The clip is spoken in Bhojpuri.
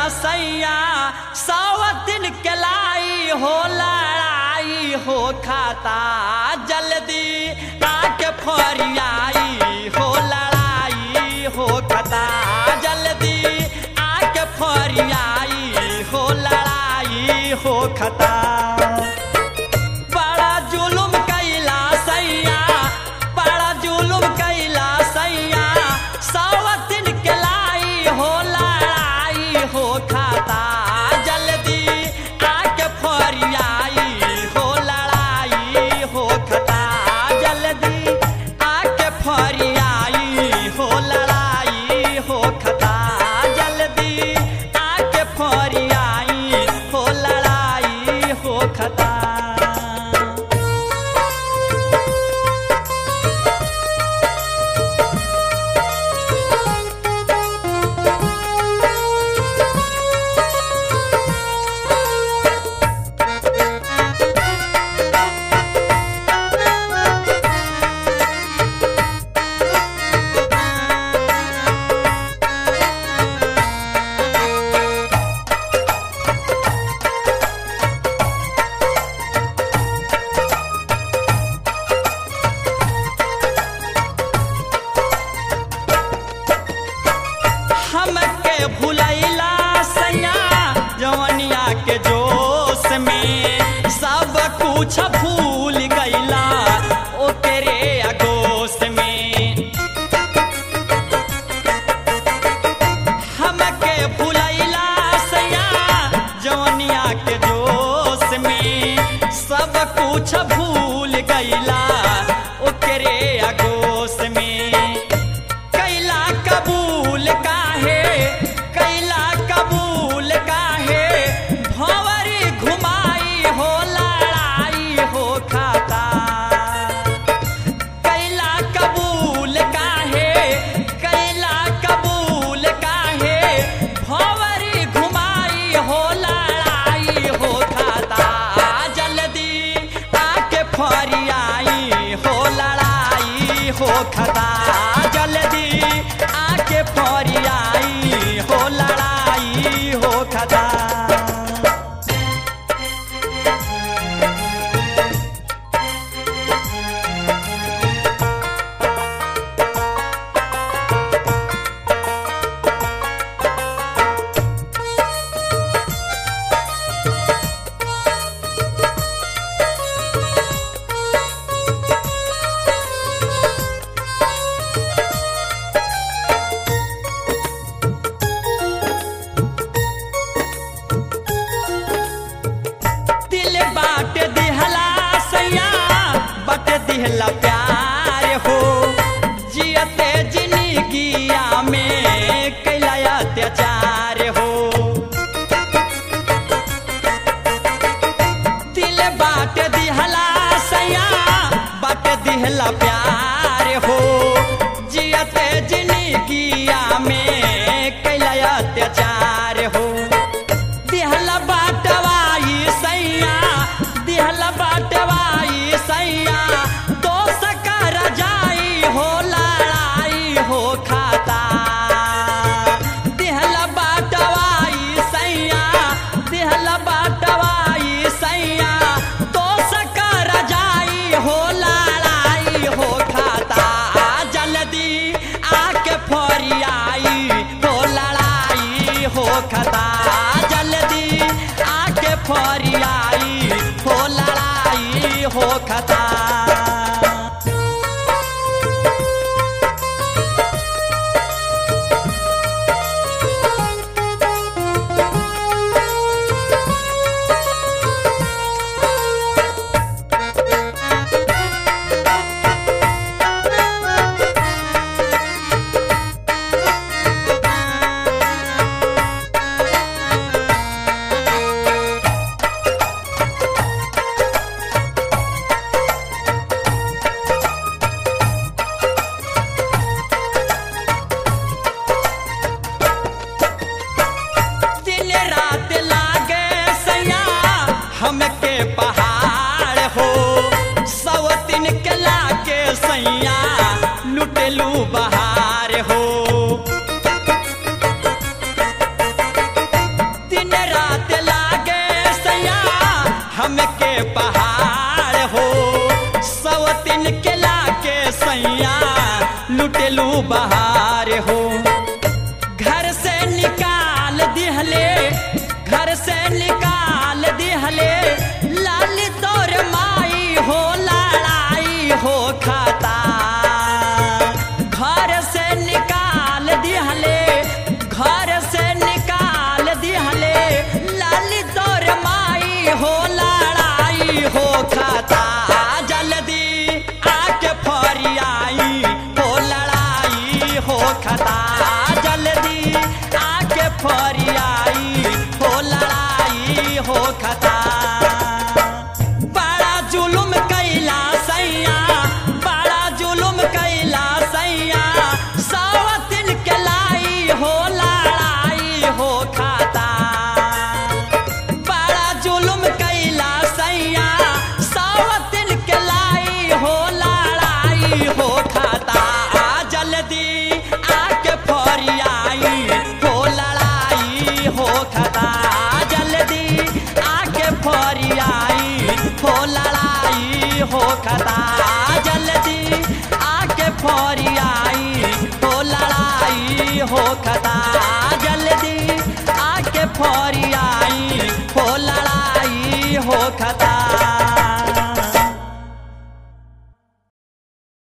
सैया सावतिन के लाई हो लड़ाई हो खाता जल्दी आके फरियाई हो लड़ाई हो खाता जल्दी आके फरियाई हो लड़ाई हो खाता बड़ा जुलुम कैला सैया बड़ा जुलुम कैला सैया सावतिन के लाई हो लड़ाई हो खाता जल्दी आके फरियाई हो लड़ाई हो खाता जल्दी आके फरियाई हो लड़ाई हो खाता जल्दी आके फरियाई हो लड़ाई हो खाता हमके भुलैला सैया जवनिया के जोश में सब कुछ भूल गैला ओकरे अगोश में हमके भुलैला सैया जवनिया के जोश में सब कुछ भूल गैला ओकरे अगोश में कैला कबूल काहे कैला कबूल काहे भंवरी घुमाई हो लड़ाई हो खाता कैला कबूल काहे कैला कबूल काहे भंवरी घुमाई हो लड़ाई हो खाता जल्दी आके फरियाई हो लड़ाई हो खाता जल्दी आके फरियाई हो लड़ाई हो खाता दिल बाट दिहला सैया बट दिहला प्यार हो जियते जिंदगिया में कैला अत्याचार हो दिल बाट दिहला सैया बट दिहला प्यार हो जियते जिंदगिया में कैला अत्याचार हो दिहला बाटवाई सैया दिहला बाटवाई सैया दोस्त कर जाई हो लड़ाई हो खाता दिहला बाटवाई सैया दिहला बाटवाई सैया दोस्त कर जाई हो लड़ाई हो खाता जल्दी आके फरियाई हो लड़ाई हो खाता जल्दी आके फरियाई हो लड़ाई हो खाता बहार हो घर से निकाल दिहले घर से निकाल दिहले लाल तोर माई हो लड़ाई हो खाता घर से निकाल दिहले घर से निकाल दिहले लाल तोर माई हो लड़ाई हो खाता जल्दी आके फरियाई हो लड़ाई हो खाता जल्दी आके फरियाई हो लड़ाई हो खाता बड़ा जुलुम कैला सैया बड़ा जुलुम कैला सैया सावतिन के लाई हो लड़ाई हो खाता बड़ा जुलुम कैला सैया सावतिन के लाई हो लड़ाई हो खाता जल्दी आके फरियाई हो लड़ाई हो खाता जल्दी आके फरियाई हो लड़ाई हो खाता जल्दी आके फरियाई हो लड़ाई हो खाता जल्दी आके फरियाई हो लड़ाई हो खाता